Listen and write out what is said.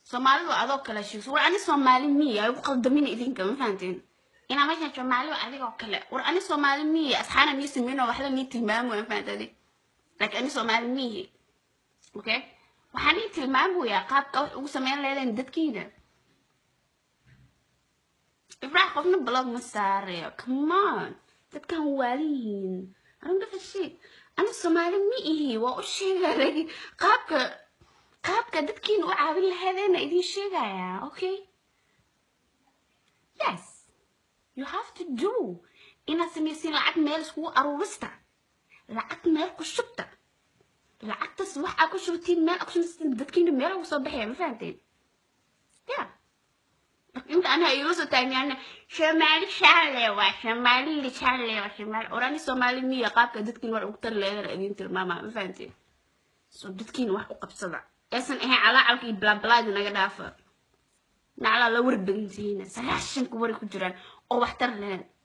soomaalidu adoo kale sheegso war ani soomaali miya ay ugu qaldamin idinka ma fahanteen inaa meeshaan soomaali waa adigoo kale war ani soomaali miya asxaana nii sameyno waxla nii tilmaamo ma fahantade laakiin ani soomaali miyi okay waxaan ii tilmaamayaa qaabka wax ugu sameyn leedeen dadkiina ibraax qofna blog ma saarayo come on dadkan waaliyihiin I don't give a shit ani soomaali ma ihi waa u sheegay qaabka qaabka dadkiina u caawin lahaydeenna idiin sheegayaa okay yes you have to do inaad samaysiin lacag meel iskugu aruurista lacag meel ku shubta lacagtas wax aa ku shubtiin meel aa ku shubtiin dadkiina meel ugu soo baxaya ma fahanteen ya marka inta anaha iila soo taagnaana soomaali shaale waa soomaali shaale waa soomaali orani soomaali miya qaabka dadkiina wax ugu tari leedana idiin tilmaamaa ma fahanteen so dadkiina wax u qabsada aysan ahayn calaacalka iyo blaablaadi naga dhaafa naclaa la warbagantihiina sagaashanka wari ku jiraan oo waxtar lehen